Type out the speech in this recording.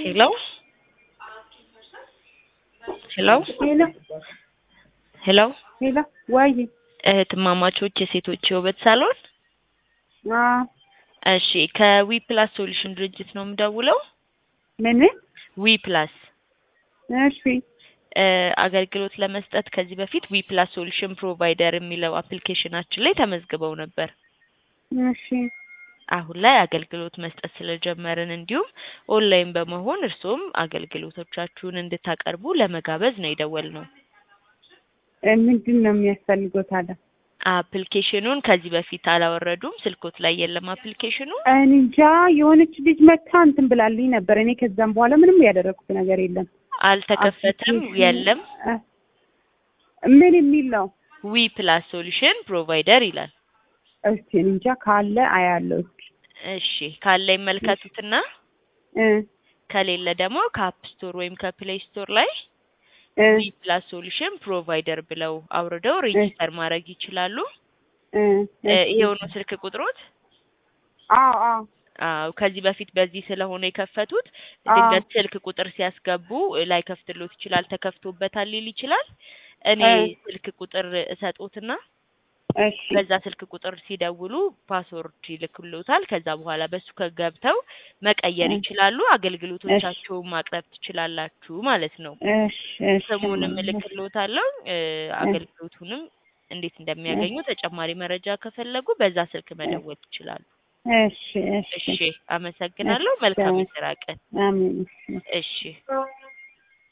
Hello? ሄሎ ሄሎ ሄሎ ሄሎ ወይ እህትማማቾች የሴቶች የውበት ሳሎን አ እሺ ከዊ ፕላስ ሶሉሽን ድርጅት ነው የምደውለው ምን ዊ ፕላስ እሺ እ አገልግሎት ለመስጠት ከዚህ በፊት ዊ ፕላስ ሶሉሽን ፕሮቫይደር የሚለው አፕሊኬሽናችን ላይ ተመዝግበው ነበር እሺ አሁን ላይ አገልግሎት መስጠት ስለጀመርን እንዲሁም ኦንላይን በመሆን እርስዎም አገልግሎቶቻችሁን እንድታቀርቡ ለመጋበዝ ነው የደወልነው እ ምንድን ነው የሚያስፈልገው ታዲያ? አፕሊኬሽኑን ከዚህ በፊት አላወረዱም ስልኮት ላይ የለም አፕሊኬሽኑ እኔ እንጃ የሆነች ልጅ መታ እንትን ብላልኝ ነበር። እኔ ከዛም በኋላ ምንም ያደረኩት ነገር የለም። አልተከፈተም አፕሊኬሽኑ- የለም እ ምን የሚል ነው? ዊ ፕላስ ሶሉሽን ፕሮቫይደር ይላል እስቲ እኔ እንጃ ካለ አያለው እስኪ እሺ ካለ ይመልከቱትና እ ከሌለ ደግሞ ከአፕ ስቶር ወይም ከፕሌይ ስቶር ላይ እ ዊ ፕላስ ሶሉሽን ፕሮቫይደር ብለው አውርደው ሬጂስተር ማድረግ ይችላሉ እ እ እሺ። ይሄው ነው ስልክ ቁጥሮት አዎ አዎ አዎ ከዚህ በፊት በዚህ ስለሆነ የከፈቱት አዎ። ድንገት ስልክ ቁጥር ሲያስገቡ ላይ ከፍትሎት ይችላል ተከፍቶበታል ሊል ይችላል እኔ እ ስልክ ቁጥር እሰጦትና እሺ በዛ ስልክ ቁጥር ሲደውሉ ፓስወርድ ይልክሎታል ከዛ በኋላ በሱ ከገብተው መቀየር እ ይችላሉ አገልግሎቶቻቸውን ማቅረብ ትችላላችሁ ማለት ነው እሺ እሺ ስሙንም እልክሎታለሁ እ አገልግሎቱንም እንዴት እንደሚያገኙ ተጨማሪ መረጃ ከፈለጉ በዛ ስልክ መደወል ይችላሉ እሺ እሺ እሺ አመሰግናለሁ መልካም እሺ። የስራ ቀን አሜን እሺ እሺ